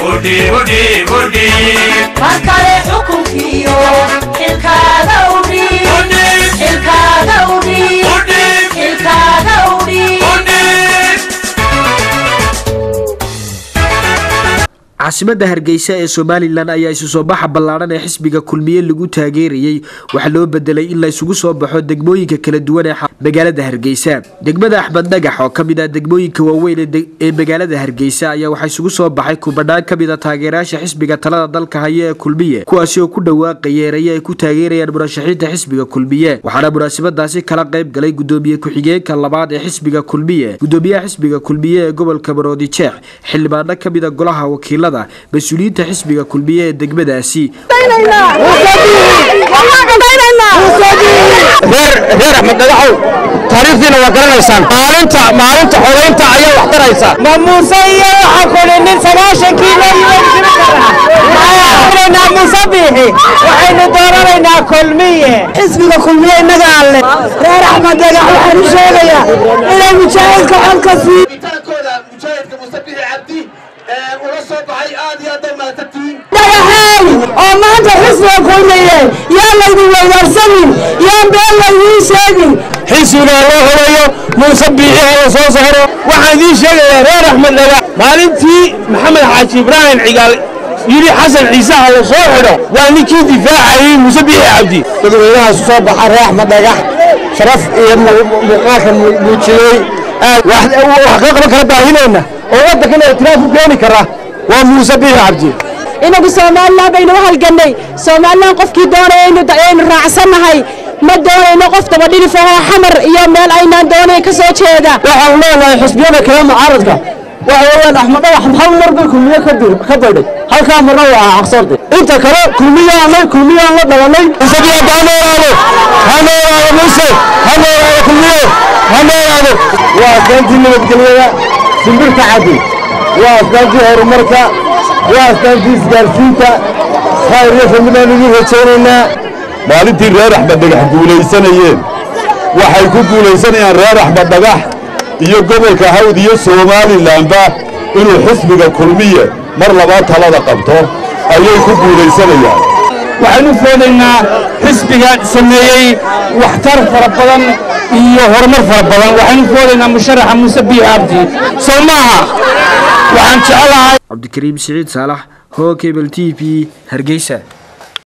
markale xukunkiyo xilkaaga udhiib xilkaaga udhiib xilkaaga udhiib caasimadda hargeysa ee somalilan ayaa isu soo baxa ballaadhan ee xisbiga kulmiye lagu taageerayey waxaa loo bedelay in la isugu soo baxo degmooyinka kala duwan ee magaalada hargeysa degmada axmed dhagax oo kamid ah degmooyinka waaweyn ee magaalada hargeysa ayaa waxaa isugu soo baxay kubadhaan kamid a taageerayaasha xisbiga talada dalka haya ee kulmiye kuwaasi oo ku dhawaaqaya eraye ay ku taageerayaan murashaxiinta xisbiga kulmiye waxaana munaasabadaasi kala qayb galay gudoomiye ku-xigeenka labaad ee xisbiga kulmiye gudoomiyaha xisbiga kulmiye ee gobolka maroodi jeex xildhibaano kamid a golaha wakiilada mas-uuliyiinta xisbiga kulmiye ee degmadaasi reer axmed dhagaxow taariikhdiina waa garanaysaan maalinta maalinta xodaynta ayaa wax taraysa ma muuse iyo waxa kuli nin sagaashankii loo muuse biixi waxaynu dooranaynaa kulmiye xisbiga kulmiye innaga alle reer axmed dhagax waxaan u sheegayaa inay mujaahidka xolka sii kooda mujaahidka musabixi cabdi ula soo baxay aad iyo aad bay mahadsantihiin dhagaxeey oo maanta xisbiga kulmiye yaa laydin weydaarsanin yaan been laydiin sheegin xisbiga loo horeeyo muuse biixi oo soo saaro waxaan idiin sheegayaa reer axmed dhagax maalintii maxamed xaaji ibraahim cigaal yidhi xasan ciise ha la soo xidho waa ninkii difaacayey muuse biixi cabdi dadweynahaas soo baxa reer axmed dhagax sharaf iyo muuqaalka muujiyey wax ka qaban kara baahinayna oo waddankana itiraaf u keeni kara waa muuse biixi cabdi inagu somalilan baynu u halgannay somalilan qofkii doonaya aynu raacsannahay ma doonayno qof dabadhilifahoo xamar iyo meel aynaan doonayn ka soo jeeda waxaan leenahay xisbiyada kale mucaaradka waxa weeyaan axmed dhagax hal mar bay kulmiye ka daydhay halkaa marna waa aqsarde inta kale kulmiyaanay kulmiyaan la dhalanay musabiyaada ha noolaado ha noolaado muuse ha noolaado kulmiye ha noolaado waa asdaantii nabadgelyada shimbirka caddi waa asdaantii horumarka waa asdaantii isgaarsiinta khayr iyo fadli baan idin rajaynaynaa maalintii reer axmed dhagax guulaysanayeen waxay ku guulaysanayaan reer axmed dhagax iyo gobolka hawd iyo somalilanba inuu xisbiga kulmiye mar labaad talada qabto ayay ku guulaysanayaan waxaynu foodaynaa xisbiga sameeyey waxtar fara badan iyo horumar fara badan waxaynu foodaynaa musharaxa muuse biixi cabdi soo maaha waxaan jecelahay cabdikariim siciid saalax hoo kebel t v hargeysa